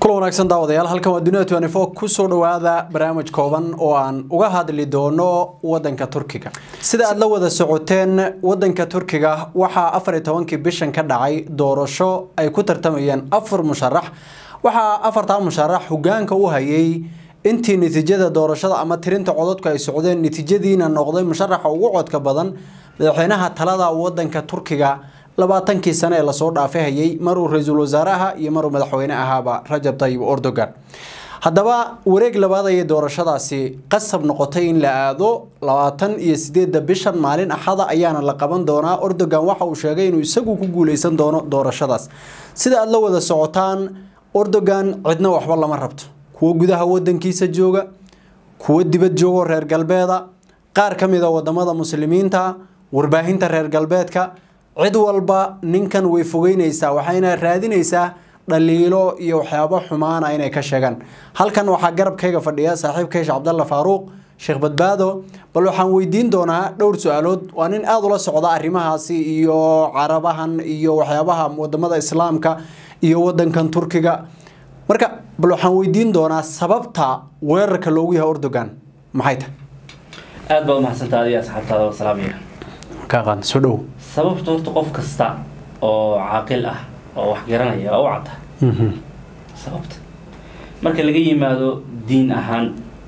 kulan wanaagsan daawadayaal halkan waa dunia twenty four kusoo dhawaada barnaamij kooban oo aan uga hadli doono wadanka turkiga sida aada la wada socoteen wadanka turkiga waxaa afar iyo tobankii bishan ka dhacay doorasho ay ku tartamayeen afar musharax waxaa afartaa musharax hogaanka u hayay intii natiijada doorashada ama tirinta codadku ay socdeen natiijadiina noqday musharaxa ugu codka badan madaxweynaha talada wadanka turkiga labaatankii sane ee lasoo dhaafay hayay maruu ra-iisul wasaaraha iyo maruu madaxweyne ahaaba rajab tayib erdogan haddaba wareeg labaad ayay doorashadaasi qasab noqotay in la aado labaatan iyo sideedda bishan maalin axada ayaana la qaban doonaa erdogan waxa uu sheegay inuu isagu ku guuleysan doono doorashadaas sida aada la wada socotaan erdogan cidna waxba lama rabto kuwo gudaha wadankiisa jooga kuwo dibad joogoo reer galbeeda qaar ka mid a wadamada muslimiinta warbaahinta reer galbeedka cid walba ninkan way fogeyneysaa waxayna raadineysaa dhaliilo iyo waxyaabo xumaana inay ka sheegaan halkan waxaa garabkayga fadhiya saaxiibkay sheekh cabdalla faaruuq sheekh badbaado bal waxaan weydiin doonaa dhowr su-aalood waa nin aada ula socda arrimahaasi iyo carabahan iyo waxyaabaha wadamada islaamka iyo wadankan turkiga marka bal waxaan weydiin doonaa sababta weerarka loogu yahay erdogan maxay tahay aada baa umahadsantaa adiga asxaabtaada wa salaamaya kaaqaan soo dhow sababta horta qof kasta oo caaqil ah oo wax garanaya waa u cadda sababta marka laga yimaado diin ahaan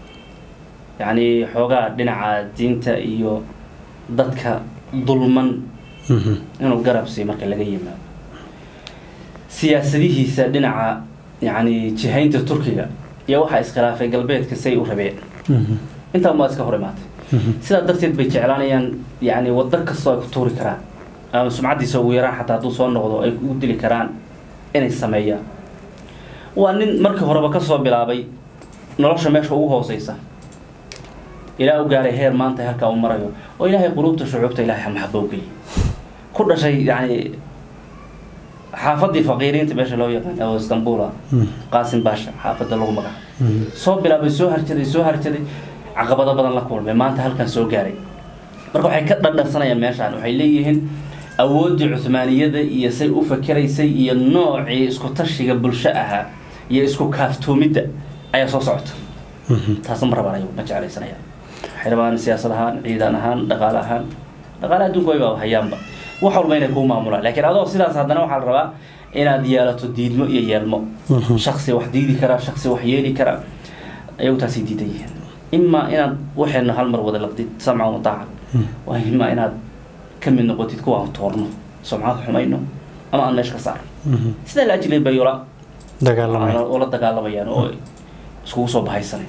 yacni xoogaa dhinaca diinta iyo dadka dulman inuu garab siiyo marka laga yimaado siyaasadihiisa dhinaca yacni jihaynta turkiga iyo waxaa iskhilaafay galbeedka say u rabeen intaan waa iska hor imaatay sidaa darteed bay jeclaanayaan yani wado kastoo ay ku tuuri karaan ama sumcaddiisa ugu yaraan xataa hadduu soo noqdo ay u dili karaan inay sameeyaan waa nin markii horeba kasoo bilaabay nolosha meesha ugu hooseysa ilaa u gaaray heer maanta halkaa u marayo oo ilaahay quluubta shucuubta ilahay maxaba u geliyay ku dhashay yani xaafadii faqiiriinta meesha loo yaqaan oo istanbula qaasim baasha xaafadda lagu magaca soo bilaabay soo harjaday soo harjaday caqabado badan la kulmay maanta halkan soo gaaray marka waxay ka dhadhansanayaan meeshaan waxay leeyihiin awooddii cuhmaaniyada iyo say u fakeraysay iyo noocii isku tashiga bulsho ahaa iyo isku kaaftoomidda ayaa soo socota taasna ma rabaan ayagu ma jeclaysanaya waxay rabaan siyaasad ahaan ciidan ahaan dhaqaale ahaan dhaqaale adduunka wayba hayaanba wax walba inay kuu maamulaan laakiin adoo sidaas haddana waxaa la rabaa inaad yeelato diidmo iyo yeelmo shaksi wax diidi karaa shaksi wax yeeli karaa ayagu taasay diidan yihiin imaa inaad waxeena hal mar wada laqdid samcan wataaca waa imaa inaad ka mid noqotid kuwaan toorno sumcad xumayno ama aan meesha ka saarno sidaa la ajilay bay ola ola dagaalamayaan oo iskugu soo bahaysanay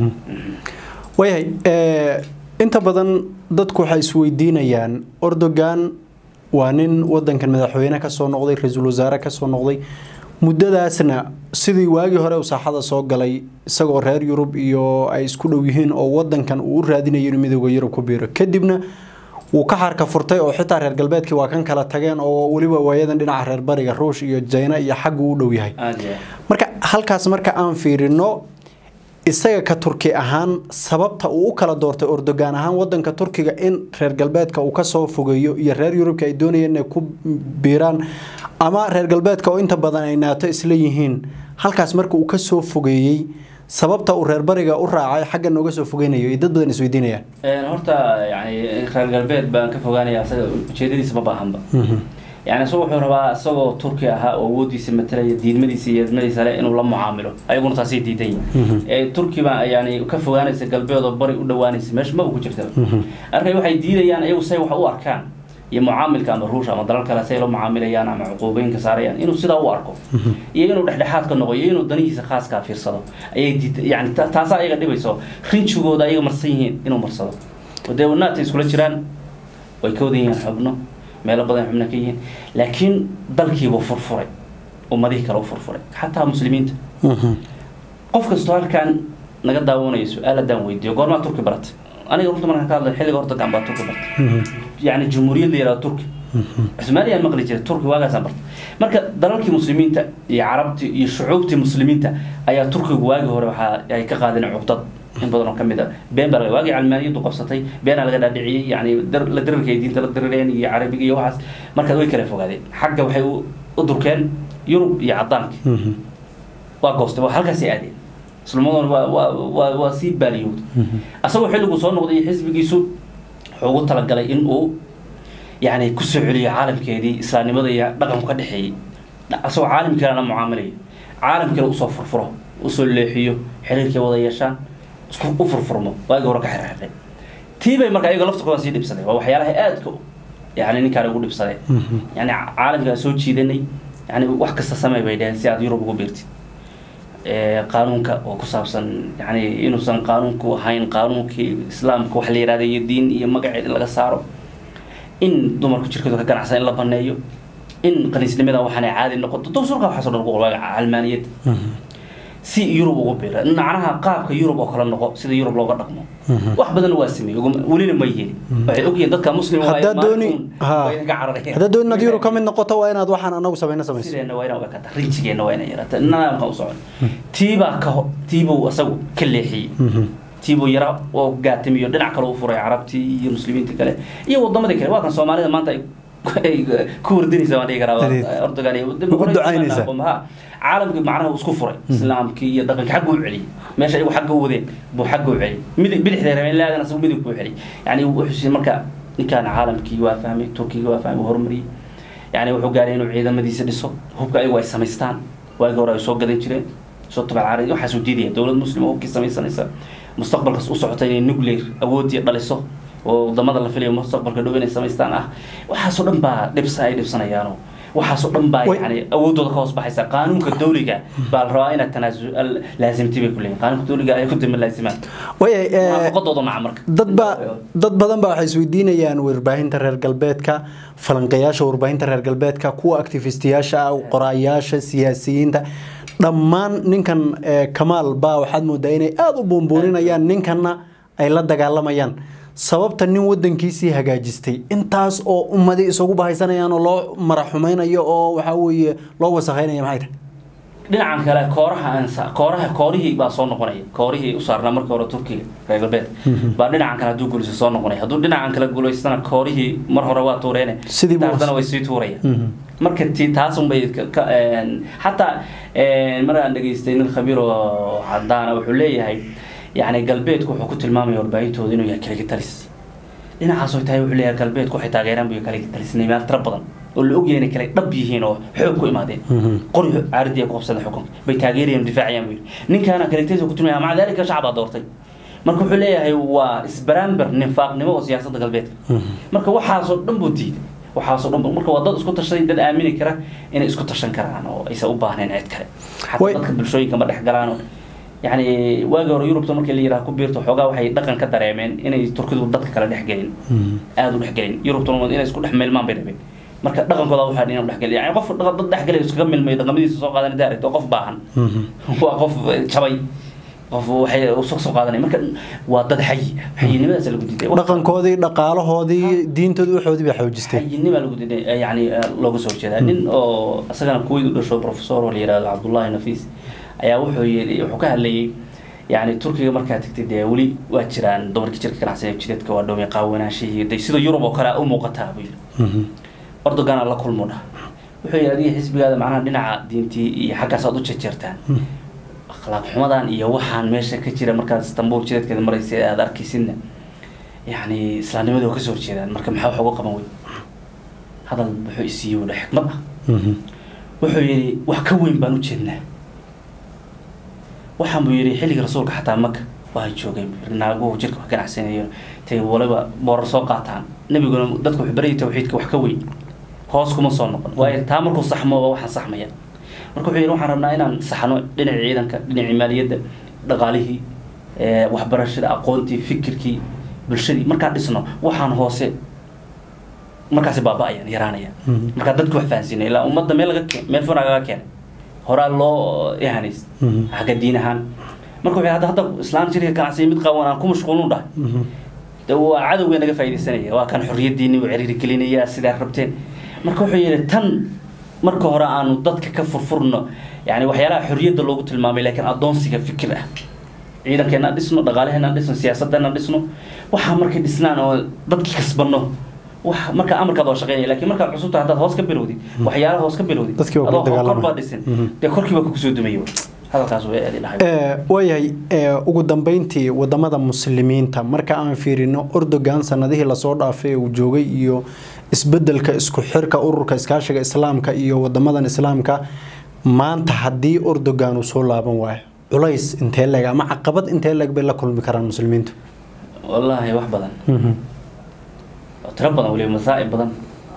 waayahay inta badan dadku waxay isweydiinayaan erdogan waa nin wadankan madaxweyne kasoo noqday ra-iisul wasaare kasoo noqday muddadaasna sidii waagii hore uu saaxada soo galay isagoo reer yurub iyo ay isku dhow yihiin oo wadankan uu u raadinayo inuu midooda yurub ku biiro kadibna wuu ka xarka furtay oo xitaa reer galbeedkii waa kan kala tageen oo weliba waayadan dhinaca reer bariga ruush iyo jayna iyo xaggu u dhow yahay marka halkaas marka aan fiirino isaga ka turki ahaan sababta uu u kala doortay erdogan ahaan wadanka turkiga in reer galbeedka uu kasoo fogeeyo iyo reer yurubka ay doonayeen inay ku biiraan ama reer galbeedka oo inta badan ay naato isla yihiin halkaas marka uu kasoo fogeeyey sababta uu reer bariga u raacay xagga nooga soo fogeynayo dad badan isweydiinayaan horta yani reer galbeed baan ka fogaanaya asaga ujeedadiisa ma baahanba yani isagu wuxuu rabaa isagoo turki ahaa oo awoodiisa matalaya diidmadiisa iyo edmadiisa le inuu la mucaamilo ayaguna taasay diidan yihin turki baa yani ka fogaanaysa galbeed oo bari u dhawaanaysa meesha maba ku jirta arkay waxay diidayaan iyagu say wax u arkaan iyo mucaamilka ama ruusha ama dalal kale say la mucaamilayaan ama cuquubooyinka saarayaan inuu sidaa u arko iyo inuu dhexdhexaad ka noqo iyo inuu danihiisa khaaskaa fiirsado ayay diid yani taasa ayaga dhibayso rinjigooda ayaga marsan yihiin inuu marsado dee naatay iskula jiraan way ka wadan yihiin xubno meelo badan xubno ka yihiin laakiin dalkiibuu furfuray ummadihii kale u furfuray xataa muslimiinta qof kastoo halkan naga daawanayo su-aal haddaan weydiiyo goormaa turki baratay aniga runta markaan ka hadlay xilliga horta gaan baa turki bartay yani jumhuuriyad la yihahdo turki cusmaaniyaan maqli jiray turki waagaasaan bartay marka dalalkii muslimiinta iyo carabtii iyo shucuubtii muslimiinta ayaa turkigu waagii hore waxaa ay ka qaadeen cuqdad in badan oo ka mid a been baa waagii calmaaniyadu qabsatay beenaa laga dhaadhiciyey yani la dirirka ay diinta la dirireen iyo carabiga iyo waxaas marka way kala fogaadeen xagga waxay u durkeen yurub iyo caddaanka waa goostay waa halkaasay aadeen islamaduna waa waa waa waa sii baaliyowday asagoo xilliguu soo noqday xisbigiisu wuxuu ugu talagalay in uu yani kusoo celiyo caalamkeedii islaamnimada iyo dhaqanku ka dhexeeyey asagoo caalamkii kalena mucaamalayo caalam kale usoo furfuro usoo leexiyo xiriirkay wada yeeshaan isku u furfurmo waagi hore ka xirxirnay tii bay marka ayaga laftirkooda sii dhibsadeen waa waxyaalaha aadka yani ninkaan ugu dhibsadeen yani caalamkaa soo jiidanay yani wax kasta samey bay dheheen si aad yurub ugu biirtid qaanuunka oo ku saabsan yani inuusan qaanuunku ahayn qaanuunkii islaamka wax la yihahda iyo diin iyo magaceed in laga saaro in dumarku jirkooda ka ganacsan in la baneeyo in qaniisnimada waxaanay caadi noqoto dowsurka waxaaso dhan ugu waaga calmaaniyad si yurub ugu biira macnaha qaabka yurub oo kale noqo sida yurub looga dhaqmo wax badan waa sameeyey welina ma yeelin waxay ogyihiin dadka muslim haddaad dooni haddaad dooni inaad yurub ka mid noqoto waa inaad waxaan anagu samayno samayso sideena waa inaa ogakata rinjigeenna waa inay yarata nidaamka u socon tiibaa ka tiibuu asagu ka leexiyey tiibuu yara oo gaatimiyo dhinac kale u furay carabtii iyo muslimiinta kale iyo wadamadii kale waa kan soomaalida maanta ay ku wardinaysa waan dhihi karaa ordogan caalamkii macnaha isku furay islaamkii iyo dhaqankii xagga u celiyey meesha ayagu xagga u wadeen buu xagga u celiyey midig bidixda rabeen laadan asagu midig buu celiyey yani wuxuu marka ninkaan caalamkii waa fahmay turkiga waa fahmay horumariyey yani wuxuu gaaray inuu ciidamadiisa dhiso hubka ayagu ay samaystaan waagii hore ay soo gadan jireen soo tabacaaray waxaasuu diidaya dowlad muslim oo hubkii samaysanaysa mustaqbalkaas u socota inay nuclear awoodii dhaliso oo wadamada la filayo mustaqbalka dhow inay samaystaan ah waxaasoo dhan baa dhibsa ay dhibsanayaano waxaasoo dhan baa yani awoodooda ka hoos baxaysa qaanuunka dawliga baa la rabaa inaad tanaasul laasimti bay kuleeyihin qaanuunka dawliga ay ku dima laasimaan muwaafaqadooda maca marka dad ba dad badan baa waxay isweydiinayaan warbaahinta reer galbeedka falanqeyaasha warbaahinta reer galbeedka kuwa activistiyaasha qoraayaasha siyaasiyiinta dhammaan ninkan kamaal baa waxaad moodaa inay aada u buunbuuninayaan ninkanna ay la dagaalamayaan sababta nin wadankiisii hagaajistay intaas oo ummadi isugu bahaysanayaan oo loo maraxumaynayo oo waxaa weeye loo wasakhaynaya maxay tahay dhinacan kale kooraha ansa kooraha koorihii baa soo noqonaya koorihii u saarnaa markii hore turkiga reer galbeed baa dhinacan kale hadduu guulaysto soo noqonaya hadduu dhinacan kale guulaystana koorihii mar hore waa tuureene Sidii buu- taasna way sii tuurayaan marka ti taasun bay ka- ka- een, xataa een, mar aan dhegaystay nin khabiir oo cadaana wuxuu leeyahay yani galbeedku wuxuu ku tilmaamaya warbaahintooda inuu yahay kaligitalis dhinacaasoo tahay wuxuu leeyahay galbeedku waxay taageeraan buy kaligitalisnimaal tira badan oo la ogyahay inay kale dhab yihiin oo xoog ku imaadeen qori caaridii ay ku qabsadeen xukunka bay taageerayaan difaacayaan buu yidhi ninkaana kaligitalis ku tilmaamaya maca dalika shacbaa doortay marka wuxuu leeyahay waa isbaraamber nifaaqnimo oo siyaasadda galbeedka marka waxaasoo dhan buu diiday waxaasoo dhan buu- marka waa dad isku tashaday dad aamini kara inay isku tashan karaan oo aysan u baahnayn cid kale xataa Way- dadka bulshooyinka ma dhex galaan oo yani waagi hore yurubta markii la yiraha ku biirto xoogaa waxay dhaqan ka dareemeen inay turkidu dadka kale dhex gelin aada u dhex gelin yurubtuna inay isku dhex milmaan bay rabeen marka dhaqankooda waxaa inay dhex gelin yani qof dhaqan- dad dhex gelay iskaga milmayo dhaqamadiisa soo qaadan hadaa aragto qof baahan waa qof jabay qof waxay soo soo qaadanay marka waa dad xayi ah xayinimadaas lagu diiday dhaqankoodii dhaqaalahoodii diintoodii waxoodii baa xoojistay xayinima lagu diiday yani looga soo jeedaa nin oo isagana kuwait u dhasho professor oo la yihahdo cabdullahi nafiis ayaa wuxuu yiri wuxuu ka hadlayay yani turkiga markaa tagtay dee weli waa jiraan dumarkii jirka ganacsiga jidadka waa dhowmay qaawanaanshihii de sida yurub oo kale u muuqataa buu yiri ordogana la kulmu dhah wuxuu yidhi adiga xisbigaada macnaha dhinaca diintii iyo xaggaas aad u jejeertaan akhlaaq xumadan iyo waxaan meesha ka jira markaad istanbul jidadkeeda maraysa ee aad arkaysidna yani islaamnimada oo kasoo horjeedaan marka maxaa wax uga qaban wey hadal wuxuu isiiyey wudha xikmad ah wuxuu yidhi wax ka weyn baan u jeednaa waxaan buu yidhi xilliga rasuulka xataa maka waa joogeen naaguhu jirka wax ganacsanayo tay waliba boorar soo qaataan nebiguna dadku wuxuu baryay tawxiidka wax ka weyn hoos kuma soo noqon waayo taa markuu saxmo waxaan saxmaya marka wuxuu yidhi waxaan rabnaa inaan saxno dhinacii ciidanka dhinacii maaliyadda dhaqaalihii ee, waxbarashada aqoontii fikirkii bulshadii markaan dhisno waxaan hoose markaasi baaba-ayaan yaraanayaan markaa dadku wax fahansiina ilaa ummadda meel laga keen meel fana laga keenay horaa loo ihanays xagga diin ahaan marka wuxuu hadda hadda islaan jirka ganacsiga mid qaban aan ku mashquulin dhahay de waa cadowga naga faaidaysanaya waa kan xorriyadiini uu ciriiri gelinaya sidaa rabteen marka wuxuu yidhi tan marka hore aanu dadka ka furfurno yani waxyaalaha xorriyadda loogu tilmaamay laakiin adoonsiga fikir ah ciidankeena dhisno dhaqaalaheena dhisno siyaasadana dhisno waxaa markay dhisnaan oo dadki kasbano wax marka amarkaad waa shaqeynaya laakiin markaad cusubta haddaad hoos ka bilowdid waxyaalaha hoos ka bilowdid Dadkii waa kula adoo kor dagaalamaya. baa dhisin Mhm. dee korkii baa kugu soo dumayo hadalkaas way aadi dhahay Eh, waayahay eh, ugu dambeyntii wadamada muslimiinta marka aan fiirino Erdogan sanadihii lasoo dhaafay ee uu joogay iyo isbedelka isku xirka ururka iskaashiga islaamka iyo wadamadan islaamka maanta haddii Erdogan uu soo laaban waayo culays intee leeg ama caqabad intee leeg bay la kulmi karaan muslimiintu wallaahi wax badan oo tiro badan weliba masaa'ib badan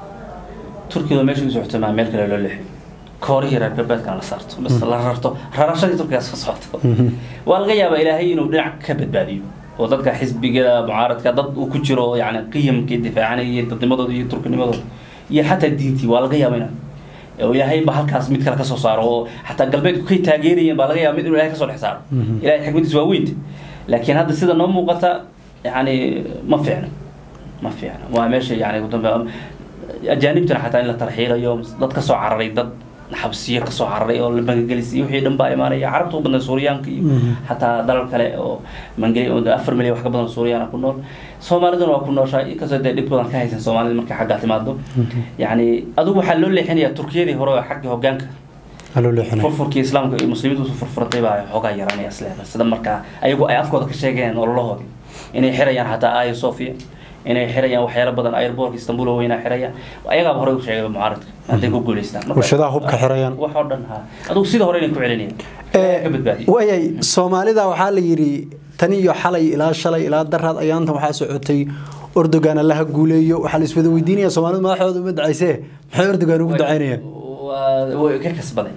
turkiga meesha u socota maa meel kale loo leexiyo koorihii reer galbeedkana la saarto bas la rarto rarashadii turkigaas ka socoto waa laga yaabaa ilaahay inuu dhinac ka badbaadiyo oo dadka xisbiga mucaaradka dad uu ku jiro yani qiyamkii difaacanayay dadnimadooda iyo turkinimadooda iyo xataa diintii waa laga yaaba inaan oo ilaahay ba halkaas mid kale kasoo saaro oo xataa galbeedku kay taageerayeen baa laga yaaba mid inuu ilahay kasoo dhex saaro ilahay xikmadiis waa weynta laakiin hadda sida noo muuqata yani ma fiicno ma fiicno waa meesha yani ugu dambe ajaanibtana xataa in la tarxiilayo dad kasoo cararay dad xabsiyo kasoo cararay oo la magangelis iyo wixii dhan baa imaanaya carabta u badnay suuriyaanka iyo xataa dalal kale oo mangeli oo afar milyan wax ka badan suuriyaana ku nool soomaaliduna waa ku nooshaa inkastoo dee dhib badan ka haysan soomaalida markay xaggaa timaado yacni adigu waxaa loo leexinayaa turkiyadii hore oo xagga hogaanka haloo leexinay furfurkii islaamka iyo muslimiintu isu furfuratay baa xoogaa yaranaya isleeda sida markaa ayagu ay afkooda ka sheegeen ololahoodii inay xirayaan xataa aya sofia inay xirayaan waxyaalo badan airbortka istanbul oo weynaa xirayaan ayagaaba horey u sheegay mucaaradka hadday ku guuleystaan Marka- warshadaha hubka xirayaan wax oo dhan ha adigu sida hore inay ku celinayaan ka badbaadiyo waayay soomaalida waxaa la yidhi tan iyo xalay ilaa shalay ilaa daraad ayaantan waxaa socotay Erdogan allaha guuleeyo waxaa la iswada weydiinaya Soomaalidu madaxooda uma ducaysee maxay Erdogan ugu ducaynayaan waa way ka kasbaday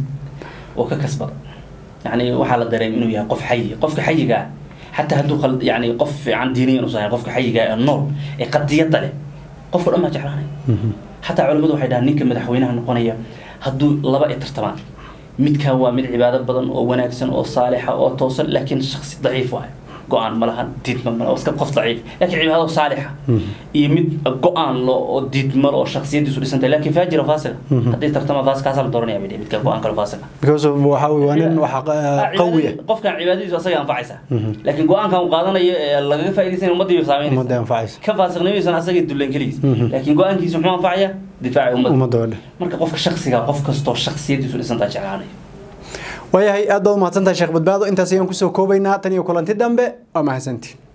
oo ka kasbaday yani waxaa la dareemay inuu yahay qof xayi qofka xayiga ah xataa hadduu qal- yani qof fiican diiniyan usan yahay qofka xayiga ah ee nool ee qadiyadda leh qofka dhan baa jeclaanay xataa culimmadu waxay dhahaan ninka madaxweynaha noqonaya hadduu laba ay tartamaan midkan waa mid cibaado badan oo wanaagsan oo saalixa oo toosan laakiin shaksi daciif waayo go-aan ma lahan diidma ma laha, waa iska qof daciif laakiin cibaado saalixa iyo mid go-aan lo oo diidma lo oo shaksiyadiisu dhisantahay laakiin faajira faasila haddii tartama faas kaasaa la dooranaya bay dhihi, midka go-aan kale faasila because of waxa weeye waa nin wax qawi ah qofkan cibaadadiisu asaga anfacaysa laakiin go-aankan uu qaadanayo ee lagaga faa'iidaysanaya ummadii ummadda saameynaysa anfacaysa ka faasiqnimadiisana asaga dulan keligiis laakiin go-aankiisu muxuu anfacaya difaaci ummadda ummadda oo dhan marka qofka shaksiga qof kastoo shaksiyadiisu dhisantaa jeclaanaya waayahay aad baad umahadsantahay sheekh badbaado intaas ayaan kusoo koobaynaa tan iyo kulanti dambe waa mahadsantiin